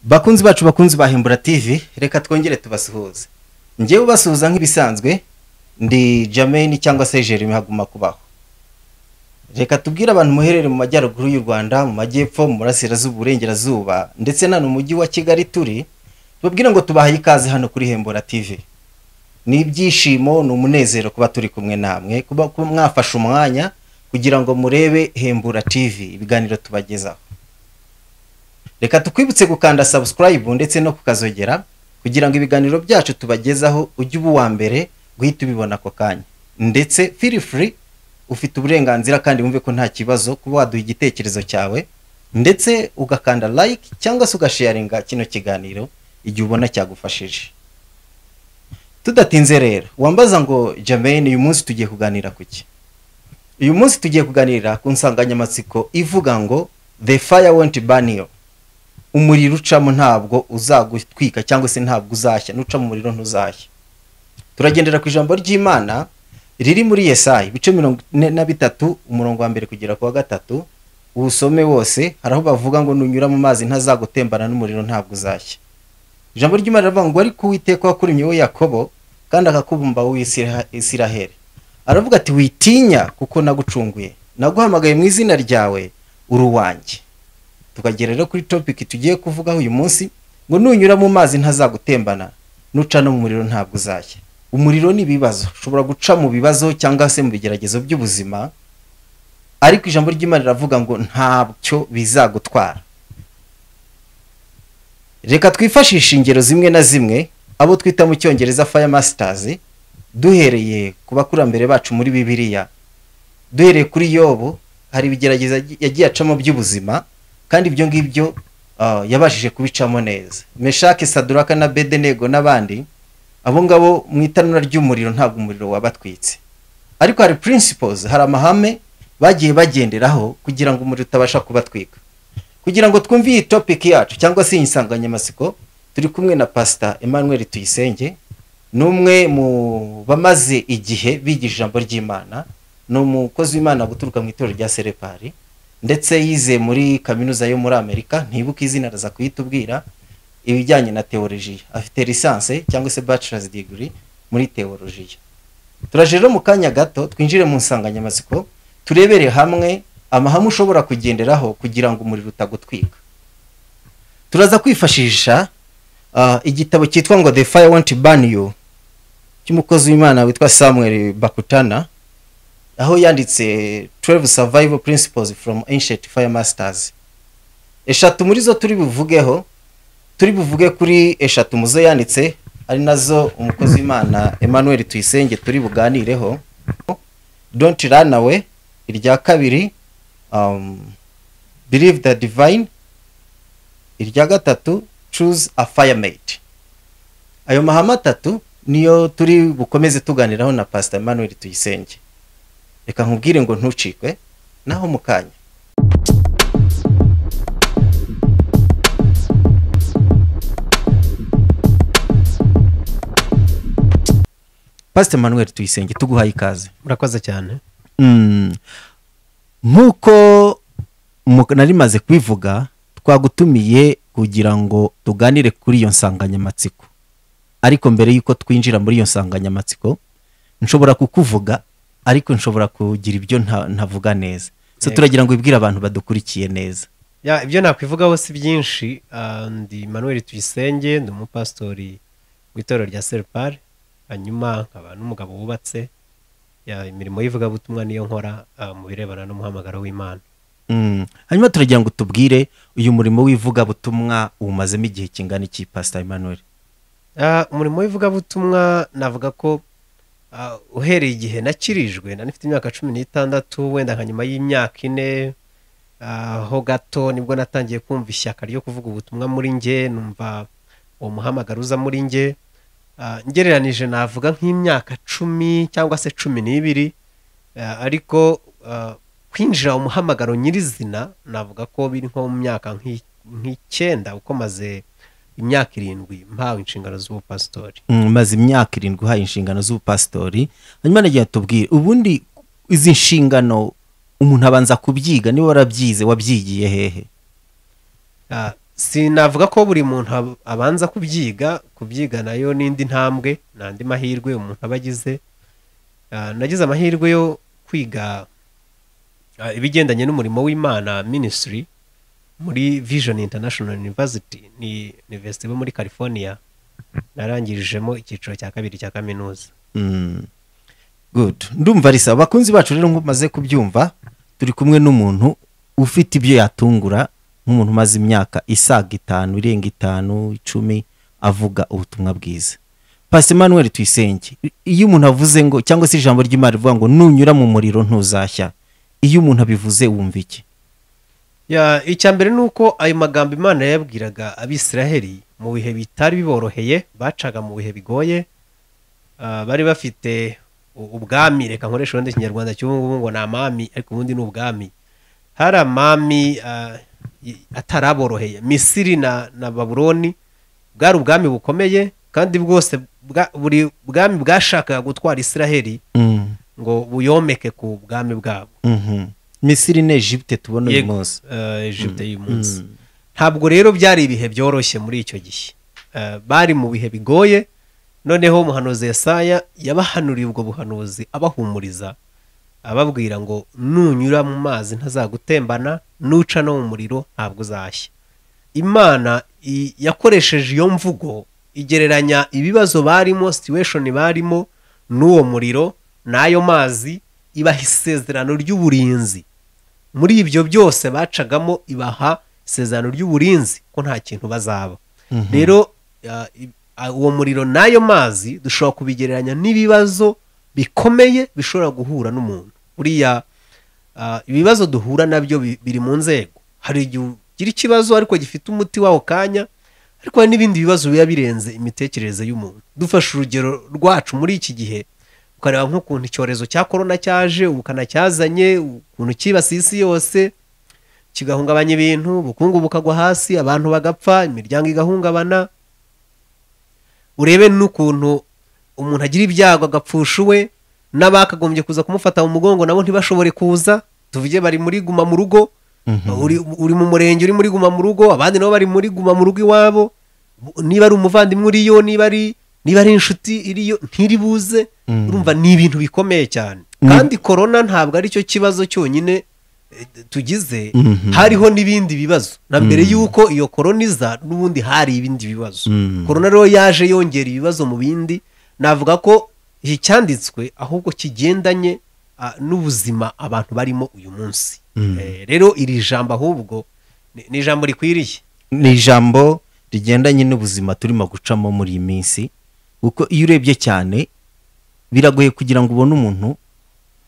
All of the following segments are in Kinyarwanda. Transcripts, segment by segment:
bakunzi bacu bakunzi ba hembura tv reka twongere tubasuhuze ngewe ubasuhuza nk'ibisanzwe ndi jameni cyangwa se jeremy haguma kubaho reka tubwire abantu muherere mu majyaruguru y'u rwanda mu majyepfo mu murasirazuba uburengerazuba ndetse na n'umujyi wa kigali turi tubabwire ngo tubahaye ikaze hano kuri hembura tv ni ibyishimo ni umunezero kuba turi kumwe namwe kuba kuba mwafashe umwanya kugira ngo murebe hembura tv ibiganiro tubagezaho reka tukwibutse gukanda subscribe ndetse no kukazogera kugira ngo ibiganiro byacu tubagezaho ujye uba uwa mbere guhita ubibona ako kanya ndetse feel free ufite uburenganzira kandi wumve ko nta kibazo kuba waduha igitekerezo cyawe ndetse ugakanda like cyangwa se ugasharinga kino kiganiro igihe ubona cyagufashije tudatinze rero wambaza ngo jameni uyu munsi tugiye kuganira ku ki uyu munsi tugiye kuganira ku nsanganyamatsiko ivuga ngo the fire won't burn you umuriro ucamo ntabwo uzagutwika cyangwa se ntabwo uzashya nuca mu muriro ntuzashya turagendera ku ijambo ry'imana riri muri yesayi ibice mirongo ine na bitatu umurongo wa mbere kugera ku wa gatatu uwusome wose hari aho bavuga ngo nunyura mu mazi ntazagutembana n'umuriro ntabwo uzashya ijambo ry'imana riravuga ngo ariko uwiteka wakuremye we yakobo kandi akakubumba wowe isiraheli aravuga ati witinya kuko nagucunguye naguhamagaye mu izina ryawe uruwanjye tukagera rero kuri topiki tugiye kuvugaho uyu munsi ngo nunyura mu mazi ntazagutembana nuca no mu muriro ntabwo uzajya umuriro ni ibibazo ushobora guca mu bibazo cyangwa se mu bigeragezo by'ubuzima ariko ijambo ry'imana riravuga ngo ntabyo bizagutwara reka twifashishe ingero zimwe na zimwe abo twita mu cyongereza fire masters duhereye ku bakurambere bacu muri bibiliya duhereye kuri yobo hari ibigerageza yagiye acamo by'ubuzima kandi ibyo ngibyo yabashije kubicamo neza meshake saduraka na bedenego n'abandi abo ngabo mu itanura ry'umuriro ntabwo umuriro wabatwitse ariko hari principles hari amahame bagiye bagenderaho kugira ngo umuriro utabasha kubatwika kugira ngo twumve iyi topic yacu cyangwa se iyi nsanganyamatsiko turi kumwe na pasita emmanuel tuyisenge ni umwe mu bamaze igihe bigira ijambo ry'imana ni umukozi w'imana guturuka mu itorero rya serepari ndetse yize muri kaminuza yo muri amerika ntibuke izina araza kuyitubwira ibijyanye na teolojiya afite lisanse cyangwa se bachelor's degree muri teolojiya turaje rero mu kanya gato twinjire mu nsanganyamatsiko turebere hamwe amahame ushobora kugenderaho kugira ngo umuriro utagutwika turaza kwifashisha igitabo cyitwa ngo the fire won't burn you cy'umukozi w'imana witwa samuel bakutana aho yanditse 12 survival principles from ancient fire masters eshatu muri zo turi buvugeho turi buvuge kuri eshatu muzo yanditse ari nazo umukozi w'imana emmanuel tuyisenge turi buganireho don't run away irya kabiri um, believe the divine irya gatatu choose a firemate ayo mahame atatu niyo turi bukomeze tuganiraho na pastor emmanuel tuyisenge reka nkubwire ngo ntucikwe naho mu kanya pasite manuel tuyisenge tuguhaye ikaze urakoze cyane nk'uko nari maze kubivuga twagutumiye kugira ngo tuganire kuri iyo nsanganyamatsiko ariko mbere y'uko twinjira muri iyo nsanganyamatsiko nshobora kukuvuga ariko nshobora kugira ibyo ntavuga neza so turagira ngo wibwire abantu badukurikiye neza ibyo nakwivugaho si byinshi ndi manuel tuyisenge ndi umupasitori w'itorero rya seripari hanyuma nkaba n'umugabo wubatse imirimo y'ivugabutumwa niyo nkora mu birebana n'umuhamagaro w'imana hanyuma turagira ngo tubwire uyu murimo w'ivugabutumwa uwumazemo igihe kingana iki pasita manuel umurimo w'ivugabutumwa navuga ko uhereye igihe nakirijwe na nifite imyaka cumi n'itandatu wenda nka nyuma y'imyaka ine aho gato nibwo natangiye kumva ishyaka ryo kuvuga ubutumwa muri nge numva uwo muhamagaro uza muri nge ngereranije navuga nk'imyaka cumi cyangwa se cumi n'ibiri ariko kwinjira umuhamagaro nyirizina navuga ko biri nko mu myaka nk'icyenda uko maze imyaka irindwi mpawe inshingano z'ubupasitori maze imyaka irindwi uhaye inshingano z'ubupasitori hanyuma nagiye tubwire ubundi izi nshingano umuntu abanza kubyiga niba warabyize wabyigiye hehe sinavuga ko buri muntu ab- abanza kubyiga kubyiga nayo n'indi ntambwe n'andi mahirwe umuntu aba agize Ah, nagize amahirwe yo kwiga ah, ibigendanye n'umurimo w'imana ministry muri vision international university ni university iba muri california narangirijemo icyiciro cya kabiri cya kaminuza Mm. good ndumva risa abakunzi bacu rero nk'uko umaze kubyumva turi kumwe n'umuntu ufite ibyo yatungura nk'umuntu umaze imyaka isaga itanu irenga itanu icumi avuga ubutumwa bwiza pasi manuel tuyisenge iyo umuntu avuze ngo cyangwa se ijambo ry'imana rivuga ngo nunyura mu muriro ntuzashya iyo umuntu abivuze wumva iki Ya, icya mbere ni uko ayo magambo imana yayabwiraga abisiraheli mu bihe bitari biboroheye bacaga mu bihe bigoye Ah, bari bafite u- ubwami reka nkoresha ubundi ikinyarwanda cy'ubu ngubu ngo ni amami ariko ubundi ni ubwami hari amami ah, y- ataraboroheye misiri na, na babuloni bwari ubwami bukomeye kandi bwose bwa- buri bwami bwashakaga gutwara isiraheli Mm, ngo buyomeke ku bwami bwabo mhm. misiri na egipte tubona uyu Yego, munsi ah, Egypte y'uyu munsi Mm. ntabwo rero byari ibihe byoroshye muri icyo gihe Eh, bari mu bihe bigoye noneho umuhanuzi Yesaya yabahanuriye ubwo buhanuzi abahumuriza ababwira ngo nunyura mu mazi ntazagutembana nuca no mu muriro ntabwo uzashya imana i- yakoresheje iyo mvugo igereranya ibibazo barimo situation barimo n'uwo muriro n'ayo mazi ibaha isezerano ry'uburinzi muri ibyo byose bacagamo ibaha isezerano ry'uburinzi ko nta kintu bazaba Mhm. rero ah, i- ah, uwo muriro n'ayo mazi dushobora kubigereranya n'ibibazo bikomeye bishobora guhura n'umuntu buriya ah, ibibazo duhura nabyo bi- biri mu nzego hari igihe ugira ikibazo ariko gifite umuti w'aho kanya ariko hari n'ibindi bibazo biba birenze imitekerereze y'umuntu dufashe urugero rwacu muri iki gihe ukareba nk'ukuntu icyorezo cya korona cyaje ubukana cyazanye ukuntu cyibasiye isi yose kigahungabanya ibintu ubukungu bukagwa hasi abantu bagapfa imiryango igahungabana urebe n'ukuntu umuntu agira ibyago agapfusha uwe n'abakagombye kuza kumufata mu mugongo nabo ntibashobore kuza tuvuge bari muri guma mu rugo Mhm. uri, uri mu murenge uri muri guma mu rugo abandi nabo bari muri guma mu rugo iwabo Bu- niba ari umuvandimwe uriyo niba ari niba ari inshuti iriyo ntiribuze Mm. urumva ni ibintu bikomeye cyane Mm. kandi korona ntabwo ari cyo kibazo cyonyine eh, tugize Mhm. hariho n'ibindi bibazo na mbere Mm. yuko iyo korona iza n'ubundi hari ibindi bibazo Mm. korona rero yaje yongera ibibazo mu bindi navuga ko iki cyanditswe ahubwo kigendanye ah, n'ubuzima abantu barimo uyu munsi Mm. Eh, rero iri jambo ahubwo ni- ni ijambo rikwiriye ni ijambo rigendanye n'ubuzima turimo gucamo muri iyi minsi kuko iyo urebye cyane biragoye kugira ngo ubone umuntu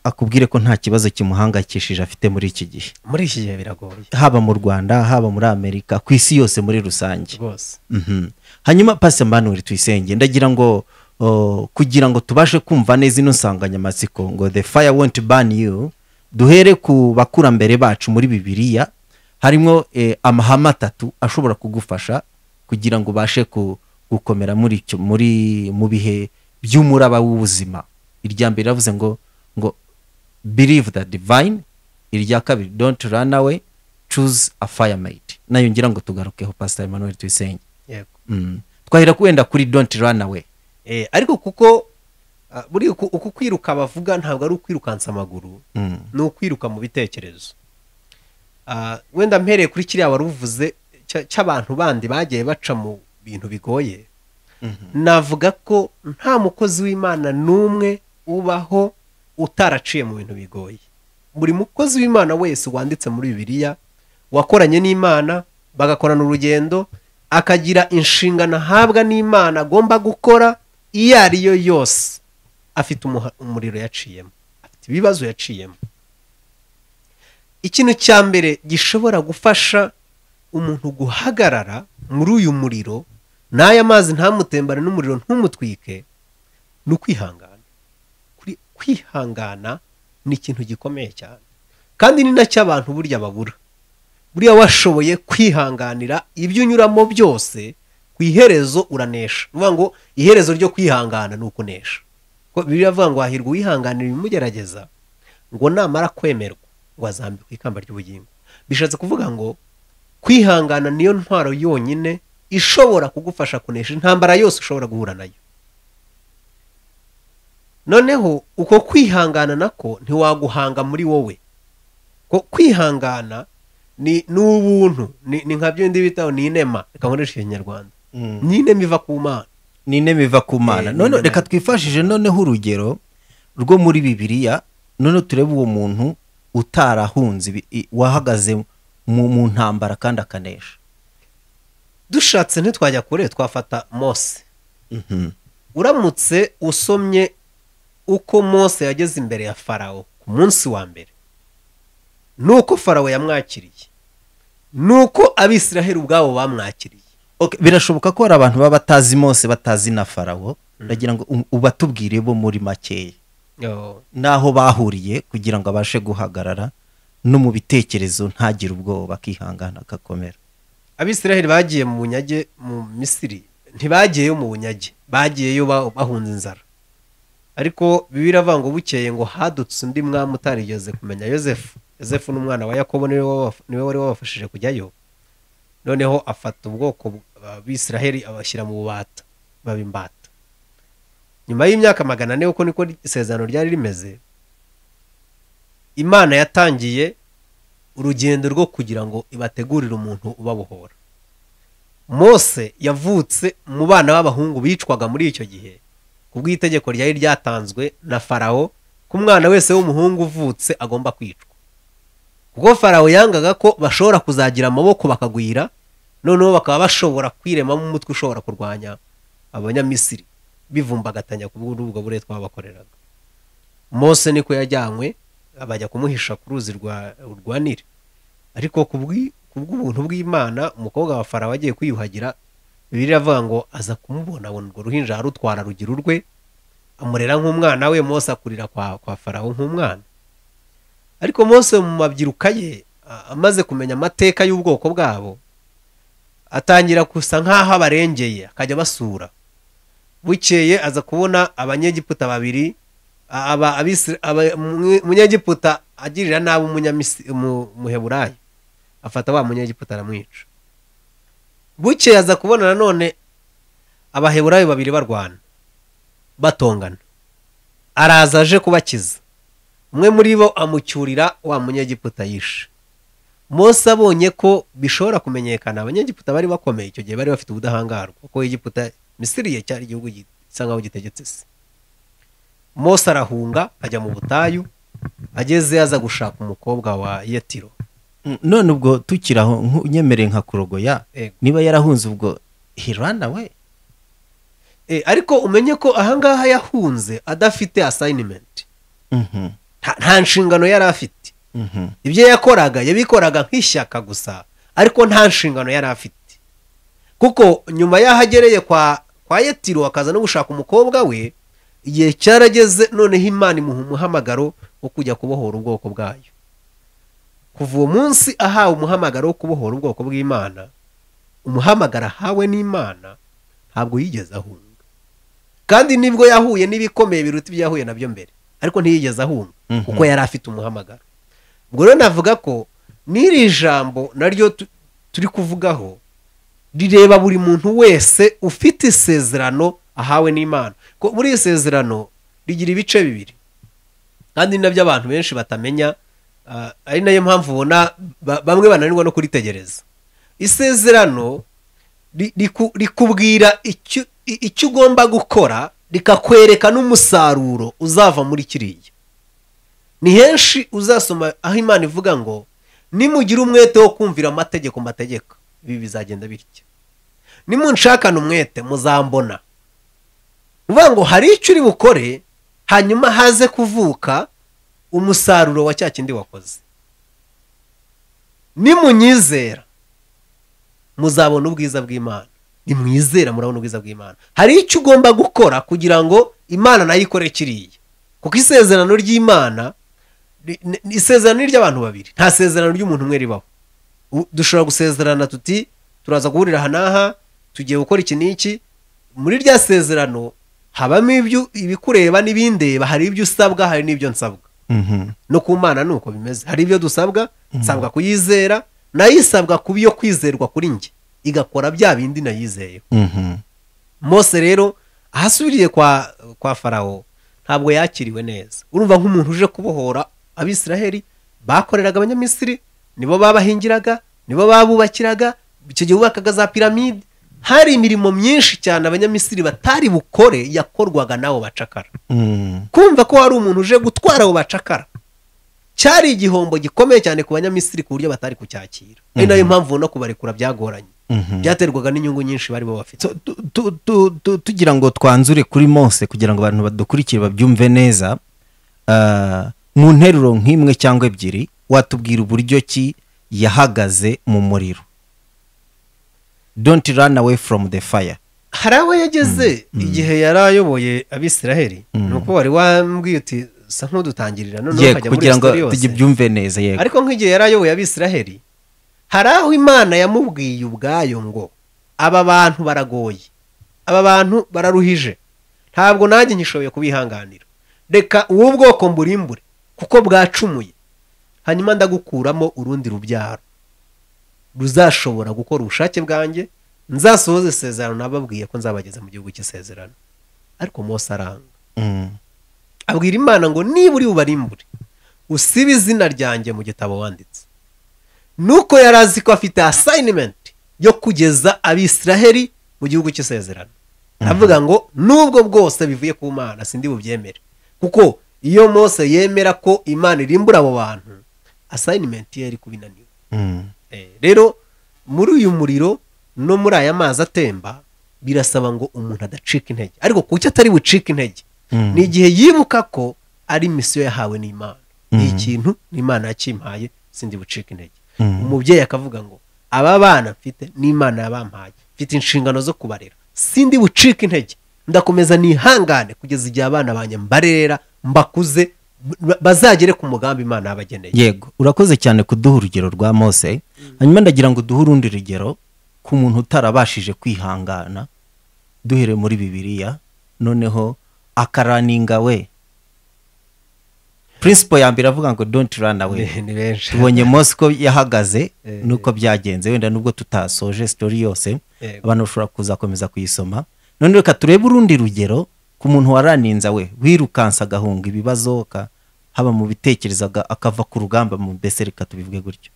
akubwire ko nta kibazo kimuhangayikishije afite muri iki gihe muri iki gihe biragoye haba mu rwanda haba muri amerika ku isi yose muri rusange rwose Mhm. hanyuma pasi mbanuri tuyisenge ndagira ngo o, kugira ngo tubashe kumva neza ino nsanganyamatsiko ngo the fire won't burn you duhere ku bakurambere bacu muri bibiliya harimo eh, amahame atatu ashobora kugufasha kugira ngo ubashe ku- gukomera muri icyo muri mu bihe by'umuraba w'ubuzima irya mbere ravuze ngo ngo believe the divine irya kabiri don't run away choose a firemate nayo ngira ngo tugarukeho pastor emmanuel tuyisenge yego Mm. twahera wenda kuri don't run away Eh, ariko kuko ah, buriya uku uku kwiruka bavuga ntabwo ari ukwirukansa amaguru Mm. ni ukwiruka mu bitekerezo Ah, wenda mpereye kuri kiriya wari uvuze cya- cy'abantu bandi bagiye baca mu bintu bigoye navuga ko nta mukozi w'imana n'umwe ubaho utaraciye mu bintu bigoye buri mukozi w'imana wese wanditse muri bibiliya wakoranye n'imana bagakorana urugendo akagira inshingano ahabwa n'imana agomba gukora iyo ari yo yose afite umuha- umuriro yaciyemo afite ibibazo yaciyemo ikintu cya mbere gishobora gufasha umuntu guhagarara muri uyu muriro n'aya mazi ntamutembane n'umuriro ntumutwike ni ukwihangana Kuri- kwihangana ni ikintu gikomeye cyane kandi ni nacyo abantu burya babura buriya washoboye kwihanganira ibyo unyuramo byose ku iherezo uranesha ni ukuvuga ngo iherezo ryo kwihangana ni ukunesha ko bibiliya avuga ngo hahirwa uwihanganira ibimugerageza ngo namara kwemerwa ngo azambikwa ikamba ry'ubugingo bishatse kuvuga ngo kwihangana niyo ntwaro yonyine ishobora kugufasha kunesha intambara yose ushobora guhura nayo noneho uko kwihangana nako ntiwaguhanga muri wowe ko kwihangana ni ni ubuntu ni ni nka byo bitaho ni inema reka nkoresha ikinyarwanda ni inema iva ku mana ni intebe iva ku mana Eh, ni none intebe. reka twifashije noneho urugero rwo muri bibiliya noneho turebe uwo muntu utarahunze ibi- i- wahagaze mu mu ntambara kandi akanesha dushatse ntitwajya kure twafata mose uramutse usomye uko mose yageze imbere ya farawo ku munsi wa mbere nuko farawo yamwakiriye nuko abisiraheli ubwabo bamwakiriye Okay, birashoboka ko hari abantu baba batazi mose batazi na farawo ndagira ngo u- ubatubwire bo muri makeya n'aho bahuriye kugira ngo abashe guhagarara no mu bitekerezo ntagire ubwoba akihangana agakomera abisiraheli bagiye mu bunyage mu misiri ntibagiyeyo mu bunyage bagiyeyo ba- bahunze inzara ariko bibiri ngo bukeye ngo hadutse undi mwami utarigeze kumenya yosefu yosefu n'umwana wa yakobo niwe waba- niwe wari wabafashije kujyayo noneho afata ubwoko bw'abisiraheli abashyira mu bubata baba imbata nyuma y'imyaka magana ane uko niko isezerano ryari rimeze imana yatangiye urugendo rwo kugira ngo ibategurire umuntu ubabohora mose yavutse mu bana b'abahungu bicwaga muri icyo gihe ku bw'itegeko ryari ryatanzwe na farawo ko umwana wese w'umuhungu uvutse agomba kwicwa kuko farawo yangaga ko bashobora kuzagira amaboko bakagwira noneho bakaba bashobora kwiremamo umutwe ushobora kurwanya abanyamisiri bivumbagatanya ku bw'ubwo bure twabakoreraga mose niko yajyanywe bajya kumuhisha ku ruzi rwa rwa nili ariko ku bw'i- ku bw'ubuntu bw'imana umukobwa wa farawo agiye kwiyuhagira bibiliya iravuga ngo aza kumubona abona urwo ruhinja arutwara rugira urwe amurera nk'umwana we mose akurira kwa, kwa farawo nk'umwana ariko mose mu mabyiruka ye a- amaze kumenya amateka y'ubwoko bwabo atangira gusa nk'aho abarengeye akajya abasura bukeye aza kubona abanyegiputa babiri a- aba- abisira- aba- umwe- umunyegiputa agirira nabi umunyamisi- umu- umuheburayo afata wa munyegiputa aramwica bukeye aza kubona nanone abaheburayo babiri barwana batongana araza aje kubakiza umwe muri bo amucyurira wa munyegiputa yishe mose abonye ko bishobora kumenyekana abanyegiputa bari bakomeye icyo gihe bari bafite ubudahangarwa kuko egiputa misiri ye cyari igihugu gi- gisa nkaho gitegetse se mose arahunga ajya mu butayu ageze aza gushaka umukobwa wa yetiro Mm, none ubwo tukiri aho nku- nyemere nka kurogoya Ego. niba yarahunze ubwo hirana we Eh, ariko umenye ko ahangaha yahunze adafite asayinimenti Mhm, nta nshingano yari afite mhm. ibyo yakoraga yabikoraga nk'ishyaka gusa ariko nta nshingano yari afite kuko nyuma y'aho agereye kwa kwa yetiro akaza no gushaka umukobwa we igihe cyarageze noneho imana imuha umuhamagaro wo kujya kubohora ubwoko bwayo kuva uwo munsi ahawe umuhamagaro wo kubohora ubwoko bw'imana umuhamagaro ahawe n'imana ntabwo yigeze ahunga kandi nibwo yahuye n'ibikomeye biruta ibyo yahuye nabyo mbere ariko ntiyigeze ahunga Mhm. kuko yari afite umuhamagaro ubwo rero navuga ko n'iri jambo naryo tu- turi kuvugaho rireba buri muntu wese ufite isezerano ahawe n'imana ko buri isezerano rigira ibice bibiri kandi ni nabyo abantu benshi batamenya ah, ari nayo mpamvu ubona ba- bamwe bananirwa no kuritegereza isezerano ri- riku- rikubwira icyo i- icyo ugomba gukora rikakwereka n'umusaruro uzava muri kiriya ni henshi uzasoma aho imana ivuga ngo nimugira umwete wo kumvira amategeko mbategeka ibi bizagenda bityo nimunshakane umwete muzambona ni ukuvuga ngo hari icyo uri bukore hanyuma haze kuvuka umusaruro wa cya kindi wakoze nimunyizera muzabona ubwiza bw'imana nimwizera murabona ubwiza bw'imana hari icyo ugomba gukora kugira ngo imana nayo ikore kiriya kuko isezerano ry'imana ri- ni- ni isezerano ni ry'abantu babiri nta sezerano ry'umuntu umwe ribaho U- dushobora gusezerana tuti turaza guhurira aha n'aha tugiye gukora iki n'iki muri rya sezerano habamo ibyo ibikureba n'ibindeba hari ibyo usabwa hari n'ibyo nsabwa Mhm, no ku mana ni uko bimeze hari ibyo dusabwa nsabwa kuyizera nayo isabwa kuba iyo kwizerwa kuri njye igakora bya bindi nayizeye mose rero ahasubiriye kwa kwa farawo ntabwo yakiriwe neza urumva nk'umuntu uje kubohora abisiraheli bakoreraga abanyamisiri nibo babahingiraga nibo babubakiraga icyo gihe bubakaga za piramide hari imirimo myinshi cyane abanyamisiri batari bukore yakorwaga n'abo bacakara kumva ko hari umuntu uje gutwara abo bacakara cyari igihombo gikomeye cyane ku banyamisiri ku buryo batari kucyakira ni nayo mpamvu no kubarekura byagoranye byaterwaga n'inyungu nyinshi bari bafite Tu- tu- tu- tu- tu- tugira ngo twanzure kuri mose kugira ngo abantu badukurikire babyumve neza ah, mu nteruro nk'imwe cyangwa ebyiri watubwira uburyo ki yahagaze mu muriro don't run away from the fire hari aho yageze igihe yari ayoboye abisiraheri Mm. ni uko wari wambwiye uti sa nk'udutangirira noneho yego ukajya muri kugira ngo sitori yose tubyumve neza yego ariko nk'igihe yari ayoboye abisiraheri hari aho imana yamubwiye ubwayo ngo aba bantu baragoye aba bantu bararuhije ntabwo nanjye ngishoboye kubihanganira reka ubu bwoko mburimbure kuko bwacumuye hanyuma ndagukuramo urundi rubyaro ruzashobora gukora ubushake bwanjye nzasohoze isezerano nababwiye ko nzabageza mu gihugu cy'isezerano ariko mose aranga Mm. abwira imana ngo niba uri bubarimbure usibe izina ryanjye mu gitabo wanditse nuko yari azi ko afite asayinimenti yo kugeza abisiraheli mu gihugu cy'isezerano avuga ngo nubwo bwose bivuye ku mana sindi bubyemere kuko iyo mose yemera ko imana irimbura abo bantu asayinimenti ye yari kubinaniwe Mm. Eh, rero muri uyu muriro no muri aya mazi atemba birasaba ngo umuntu adacika intege ariko kuki atari bucike intege Mm. ni igihe yibuka ko ari misiyo yahawe n'imana ni Mm. ikintu n'imana yakimpaye sindi bucike intege Mm. umubyeyi akavuga ngo aba bana mfite n'imana yabampaye mfite inshingano zo kubarera sindi bucike intege ndakomeza nihangane kugeza igihe abana banjye mbarera mbakuze ba- bazagere ku mugambi imana yabageneye yego urakoze cyane kuduha urugero rwa mose hanyuma ndagira ngo duhe urundi rugero ku muntu utarabashije kwihangana duhere muri bibiliya noneho akaraninga we principle ya mbere avuga ngo don't run away Ni- ni benshi tubonye mose uko yahagaze Eh, nuko byagenze wenda nubwo tutasoje sitori yose Yego. abantu bashobora kuzakomeza kuyisoma none reka turebe urundi rugero ku muntu waraninza we wirukansa agahunga ibibazo ka- haba mu bitekerezaga akava ku rugamba mu mbese reka tubivuge gutyo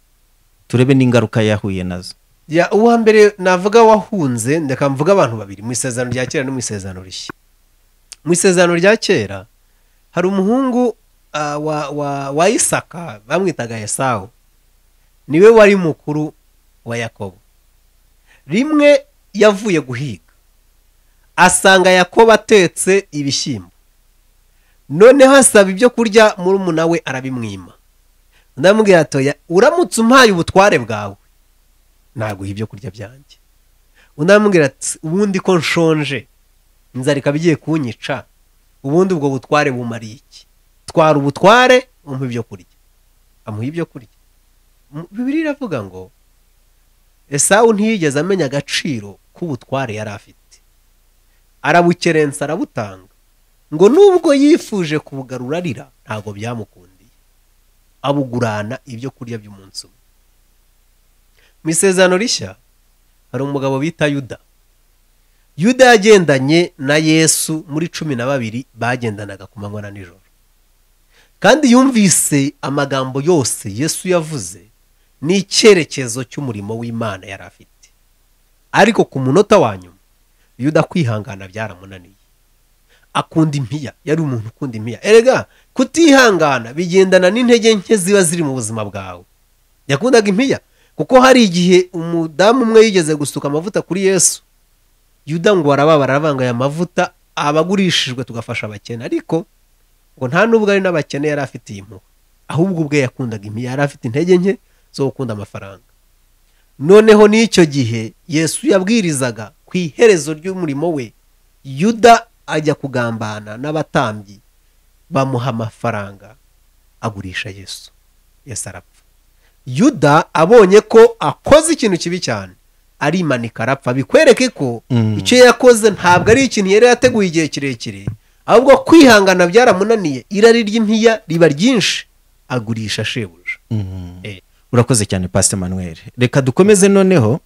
turebe n'ingaruka yahuye nazo ya uwa mbere navuga wahunze ndeka mvuga abantu babiri mu isezerano rya kera no mu isezerano rishya mu isezerano rya kera hari umuhungu ah, wa, wa, wa isaka bamwitaga esawu niwe wari mukuru wa yakobo rimwe yavuye guhiga asanga yakobo atetse ibishyimbo noneho asaba ibyo kurya murumuna we arabimwima ndamubwira atoya uramutse umpaye ubutware bwawe naguha ibyo kurya byanjye undi aramubwira ati ubundi ko nshonje inzara ikaba igiye kunyica ubundi ubwo butware bumariye iki twara ubutware umpa ibyo kurya amuha ibyo kurya Mu- bibiri iravuga ngo esawu ntiyigeze amenya agaciro k'ubutware yari afite arabukerensa arabutanga ngo nubwo yifuje kubugarura arira ntabwo byamukundiye abugurana ibyo kurya by'umunsi umwe mu isezerano rishya hari umugabo bita yuda yuda yagendanye na yesu muri cumi na babiri bagendanaga ku manywa na nijoro kandi yumvise amagambo yose yesu yavuze n'icyerekezo cy'umurimo w'imana yari afite ariko ku munota wa nyuma yuda kwihangana byaramunaniye akunda impiya yari umuntu ukunda impiya erega kutihangana bigendana n'intege nke ziba ziri mu buzima bwawe yakundaga impiya kuko hari igihe umudamu umwe yigeze gusuka amavuta kuri yesu yuda ngo barababara aravangaye amavuta abagurishijwe tugafasha abakene ariko ngo nta n'ubwo ari n'abakene yari afite iyi mpuhwe ahubwo ubwe yakundaga impiya yari afite intege nke zo gukunda amafaranga noneho n'icyo gihe yesu yabwirizaga ku iherezo ry'umurimo we yuda ajya kugambana n'abatambyi bamuha amafaranga agurisha yesu yesu arapfa yuda abonye ko akoze ikintu kibi cyane arimanika arapfa bikwereke ko Mm. icyo yakoze ntabwo ari ikintu yari yateguye igihe kirekire ahubwo kwihangana byaramunaniye irari ry'impiya riba ryinshi agurisha shebuja Mhm. Eh, urakoze cyane pasite manuel reka dukomeze noneho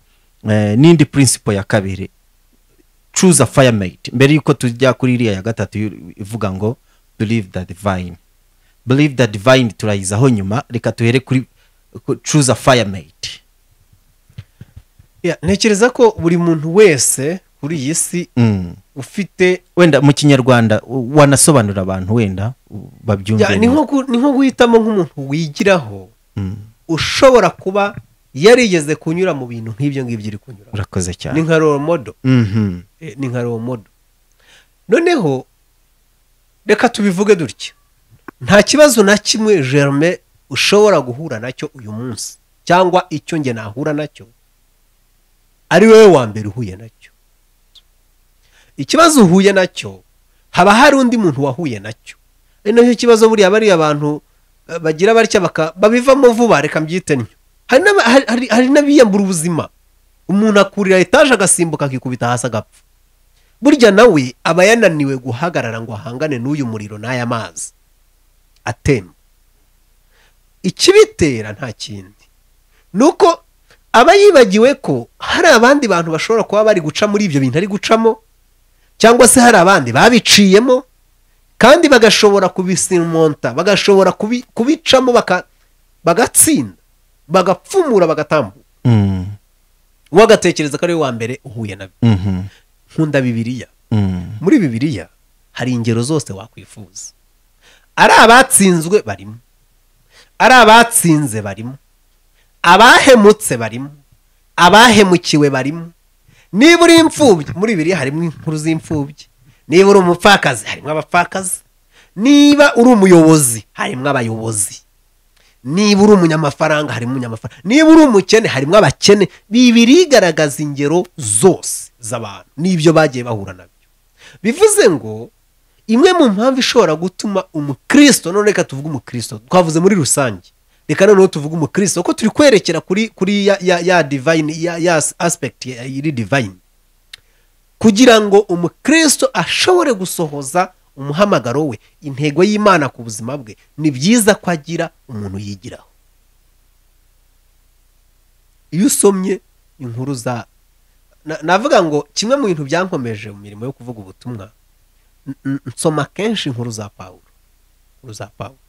eh, n'indi principle ya kabiri choose a firemate mbere yuko tujya kuri iriya ya gatatu yu- ivuga ngo believe the divine believe the divine turayizaho nyuma reka tuhere kuri ku- choose a firemate Yeah, ntekereza ko buri muntu wese kuri iyi si mm. ufite wenda mu kinyarwanda u- wanasobanura abantu wenda u- babyumve Yeah, ni neza. nko gu- ni nko guhitamo nk'umuntu wigiraho Mm. ushobora kuba yarigeze kunyura mu bintu nk'ibyo ngibyo iri kunyura urakoze ni cyane nka role model Mhm. Eh, ni nka role model noneho reka tubivuge dutya nta kibazo na kimwe germe ushobora guhura nacyo uyu munsi cyangwa icyo nge nahura nacyo ari wowe wa mbere uhuye nacyo ikibazo uhuye nacyo haba hari undi muntu wahuye nacyo ari nacyo kibazo buriya bariya bantu eh, bagira batya baka- babivamo vuba reka mbyite ntyo Hari n'aba- hari- hari- hari n'abiyambura ubuzima umuntu akurira etaje agasimbuka akikubita hasi agapfa burya nawe aba yananiwe guhagarara ngo ahangane n'uyu muriro n'aya mazi atemba ikibitera nta kindi ni uko aba yibagiwe ko hari abandi bantu bashobora kuba bari guca muri ibyo bintu ari gucamo cyangwa se hari abandi babiciyemo kandi bagashobora kubisimonta bagashobora kubi- kubicamo baka- bagatsinda bagapfumura bagatambuka Mm. wowe agatekereza ko ari we wa mbere uhuye nabyo Mhm. nkunda bibiliya Mm. muri bibiliya hari ingero zose wakwifuza ari abatsinzwe barimo ari abatsinze barimo abahemutse barimo abahemukiwe barimo niba uri imfubyi muri bibiliya harimo inkuru z'imfubyi niba uri umupfakazi harimo abapfakazi niba uri umuyobozi harimo abayobozi niba uri umunyamafaranga harimo umunyamafaranga niba uri umukene harimo abakene bibiri igaragaza ingero zose z'abantu n'ibyo bagiye bahura nabyo bivuze ngo imwe mu mpamvu ishobora gutuma umukristo none reka tuvuge umukristo twavuze muri rusange reka noneho tuvuge umukristo kuko turi kwerekera kuri kuri ya ya, ya divine ya, ya aspect ya- iri divine kugira ngo umukristo ashobore gusohoza umuhamagaro we intego y'imana ku buzima bwe ni byiza ko agira umuntu yigiraho iyo usomye inkuru za na- navuga ngo kimwe mu bintu byankomeje mu mirimo yo kuvuga ubutumwa n- n- nsoma kenshi inkuru za pawulo inkuru za pawulo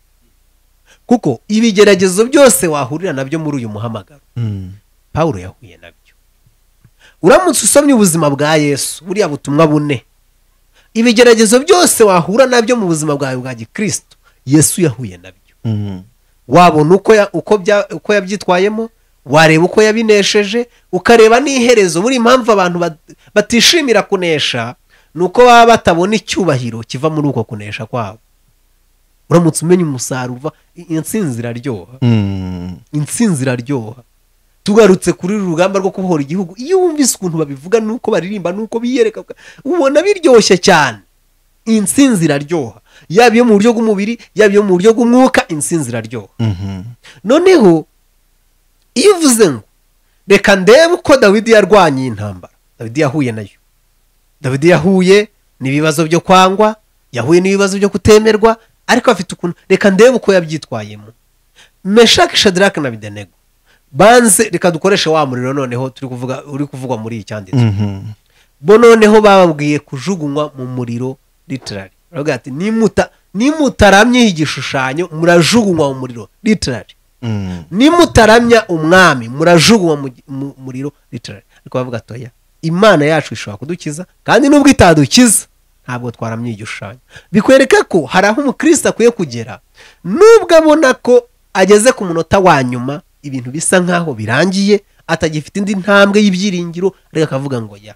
kuko ibigeragezo byose wahurira nabyo muri uyu muhamagaro Mm. pawulo yahuye nabyo uramutse usomye ubuzima bwa yesu buriya butumwa bune ibigeragezo byose wahura nabyo mu buzima bwawe bwa gikristo yesu yahuye nabyo Mhm. wabona uko ya- uko bya- uko yabyitwayemo wareba uko yabinesheje ukareba n'iherezo buri impamvu abantu bat- batishimira kunesha ni uko baba batabona icyubahiro kiva muri uko kunesha kwabo uramutse umenya umusaruro uva i- intsinzi iraryoha Mm. intsinzi iraryoha tugarutse kuri uru rugamba rwo kubohora igihugu iyo wumvise ukuntu babivuga nuko baririmba nuko biyereka ubona biryoshye cyane intsinzi iraryoha yaba iyo mu buryo bw'umubiri yaba iyo mu buryo bw'umwuka intsinzi iraryoha Mhm. noneho iyo uvuze ngo reka ndebe uko dawidi yarwanye iyi ntambara dawidi yahuye nayo dawidi yahuye n'ibibazo byo kwangwa yahuye n'ibibazo byo kutemerwa ariko afite ukuntu reka ndebe uko yabyitwayemo meshaki shadirake na bidenego banze reka dukoreshe wa muriro noneho turi kuvuga uri kuvugwa muri iyi cyanditse Mhm. bo noneho bababwiye kujugunywa mu muriro ritirari baravuga ati nimuta nimutaramye igishushanyo murajugunywa mu muriro ritirari Mm. nimutaramya umwami murajugunywa mu gi- mu muriro ritirari ariko bavuga ati oya imana yacu ishobora kudukiza kandi nubwo itadukiza ntabwo twaramye igishushanyo bikwereka ko hari aho umukristo akwiye kugera nubwo abona ko ageze ku munota wa nyuma ibintu bisa nk'aho birangiye atagifite indi ntambwe y'ibyiringiro ariko akavuga ngo ya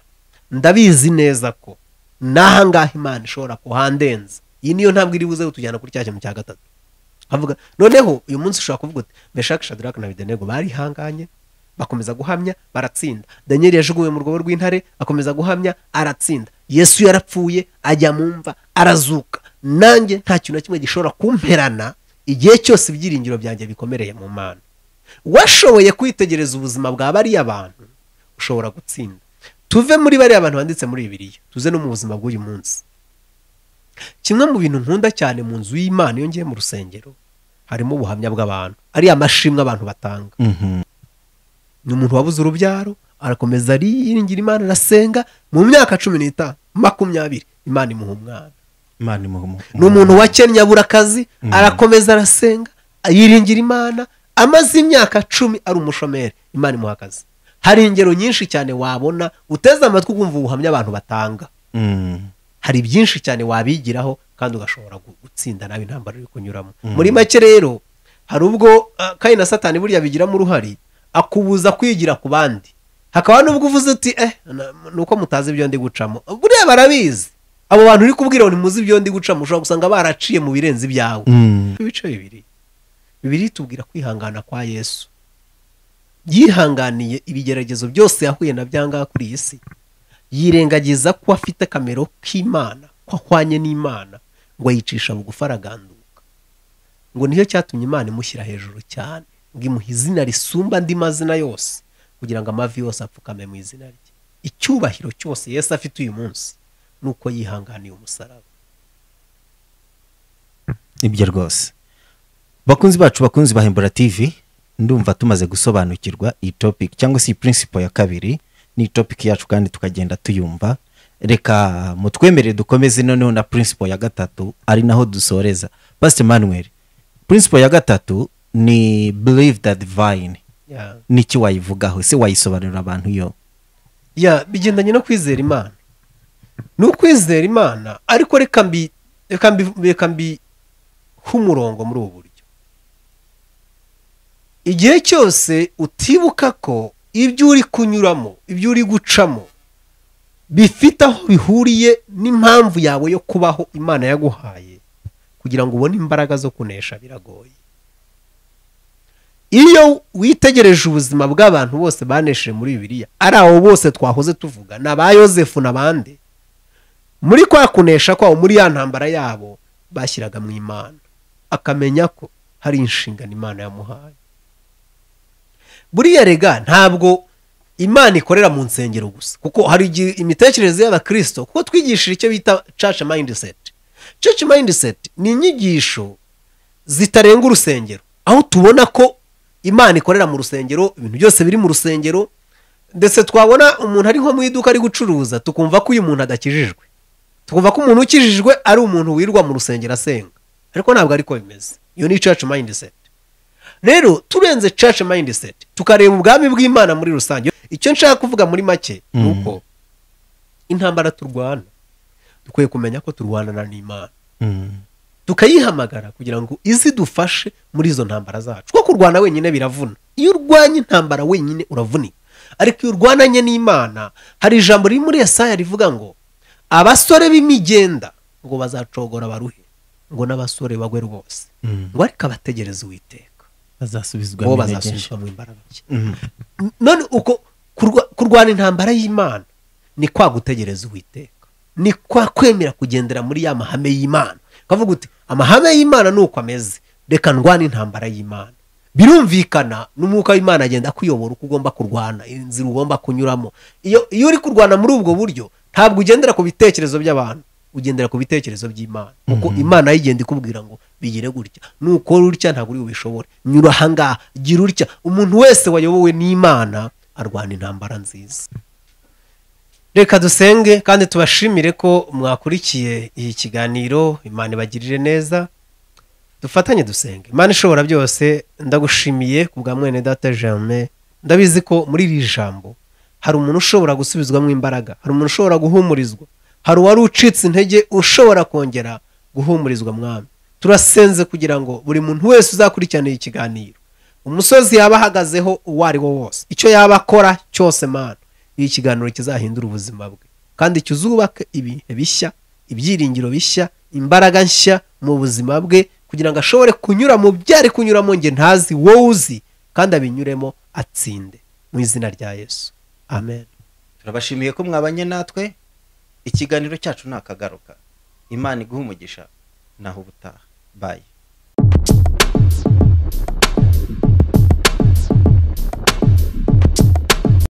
ndabizi neza ko n'ahangaha imana ishobora kuhandenza iyi niyo ntambwe iri buze kutujyana kuri cya kintu cya gatatu avuga noneho uyu munsi ushobora kuvuga uti meshaki shadaraka na abedenego barihanganye bakomeza guhamya baratsinda daniyeli yajugunywe mu rwobo rw'intare akomeza guhamya aratsinda yesu yarapfuye ajya mu mva arazuka nanjye nta kintu na kimwe gishobora kumperana igihe cyose ibyiringiro byanjye bikomereye mu mana washoboye kwitegereza ubuzima bwa bariya bantu ushobora gutsinda tuve muri bariya bantu banditse muri bibiliya tuze no mu buzima bw'uyu munsi kimwe mu bintu nkunda cyane mu nzu y'imana iyo ngiye mu rusengero harimo ubuhamya bw'abantu ariya mashimwe abantu batanga ni umuntu wabuze urubyaro arakomeza ariringira imana arasenga mu myaka cumi n'itanu makumyabiri imana imuha umwana imana imuha ni umuntu wakennye abura akazi arakomeza arasenga yiringira imana amaze imyaka cumi ari umushomeri imana imuha akazi hari ingero nyinshi cyane wabona uteze amatwi ukumva ubuhamya abantu batanga hari byinshi cyane wabigiraho kandi ugashobora gu- gutsinda nawe intambara uri kunyuramo muri make rero hari ubwo ah, kandi na satani burya bigiramo uruhare akubuza kwigira ku bandi hakaba n'ubwo uvuze uti eh na- ni uko mutazi ibyo ndi gucamo buriya barabizi abo bantu uri kubwira ngo ntimuzi ibyo ndi gucamo ushobora gusanga baraciye mu birenze ibyawe ibice bibiri bibiri tubwira kwihangana kwa yesu yihanganiye ibigeragezo byose yahuye na byangaha kuri iyi si yirengagiza ko afite akamero k'imana ko ahwanye n'imana ngo ayicisha bugufi araganduka ngo nicyo cyatumye imana imushyira hejuru cyane ngo imuha izina risumba andi mazina yose kugira ngo amavi yose apfukame mu izina rye icyubahiro cyose yesu afite uyu munsi ni uko yihanganiye umusaraba ibyo rwose bakunzi bacu bakunzi bahembura tv ndumva tumaze gusobanukirwa iyi topic cyangwa se iyi principle ya kabiri ni topic yacu kandi tukagenda tuyumva reka mutwemere dukomeze noneho na principle ya gatatu ari naho dusoreza pastor manuel principle ya gatatu ni believe that divine Yeah. niki wayivugaho se wayisobanurira abantu yo ya bigendanye no kwizera imana ni ukwizera imana ariko reka mbi reka mbi reka mbihe umurongo muri ubu buryo igihe cyose utibuka ko ibyo uri kunyuramo ibyo uri gucamo bifite aho bihuriye n'impamvu yawe yo kubaho imana yaguhaye kugira ngo ubone imbaraga zo kunesha biragoye iyo witegereje ubuzima bw'abantu bose banesheje muri bibiliya ari abo bose twahoze tuvuga ni aba yosefu n'abandi muri kwa kunesha kwabo muri ya ntambara yabo bashyiraga mu imana akamenya ko hari inshingano imana yamuhaye buriya rega ntabwo imana ikorera mu nsengero gusa kuko hari igihe imitekerereze y'abakristo kuko twigishije icyo bita church mindset church mindset ni inyigisho zitarenga urusengero aho tubona ko imana ikorera mu rusengero ibintu byose biri mu rusengero ndetse twabona umuntu ari nko mu iduka ari gucuruza tukumva ko uyu muntu adakijijwe tukumva ko umuntu ukijijwe ari umuntu wirirwa mu rusengero asenga ariko ntabwo ariko bimeze iyo ni church mindset rero turenze church mindset tukareba ubwami bw'imana muri rusange icyo nshaka kuvuga muri make ni Mm. uko intambara turwana dukwiye kumenya ko turwanana n'imana tukayihamagara kugira ngo izidufashe muri izo ntambara zacu kuko kurwana wenyine biravuna iyo urwanya intambara wenyine uravunika ariko iyo urwananye n'imana hari ijambo riri muri Yesaya rivuga ngo abasore b'imigenda ngo bazacogora baruhe ngo n'abasore bagwe rwose ngo ariko abategereza uwiteka bazasubizwa bo bazasubizwa mu imbaraga nshya none uko kurwa- kurwana intambara y'imana ni kwa gutegereza uwiteka ni kwa kwemera kugendera muri ya mahame y'imana ukavuga uti amahame y'imana ni uko ameze reka ndwane intambara y'imana birumvikana n'umwuka w'imana agenda akuyobora uko ugomba kurwana inzira ugomba kunyuramo iyo iyo uri kurwana muri ubwo buryo ntabwo ugendera ku bitekerezo by'abantu ugendera ku bitekerezo by'imana kuko imana yo igenda ikubwira ngo bigire gutya nukora utya ntabwo uri bubishobore nyura ahangaha gira utya umuntu wese wayobowe n'imana arwana intambara nziza reka dusenge kandi tubashimire ko mwakurikiye iki kiganiro imana ibagirire neza dufatanye dusenge imana ishobora byose ndagushimiye ku bwa mwene data germain ndabizi ko muri iri jambo hari umuntu ushobora gusubizwamo imbaraga hari umuntu ushobora guhumurizwa hari uwari ucitse intege ushobora kongera guhumurizwa mwami turasenze kugira ngo buri muntu wese uzakurikirana iki kiganiro umusozi yaba ahagazeho uwo ari wo wose icyo yaba akora cyose mana iyi kiganiro kizahindura ubuzima bwe kandi kizubake ibihe bishya ibyiringiro bishya imbaraga nshya mu buzima bwe kugira ngo ashobore kunyura mu byo ari kunyuramo nge ntazi wowe uzi kandi abinyuremo atsinde mu izina rya yesu amen turabashimiye ko mwabanye natwe ikiganiro cyacu ni akagaruka imana iguha umugisha naho ubutaha bayi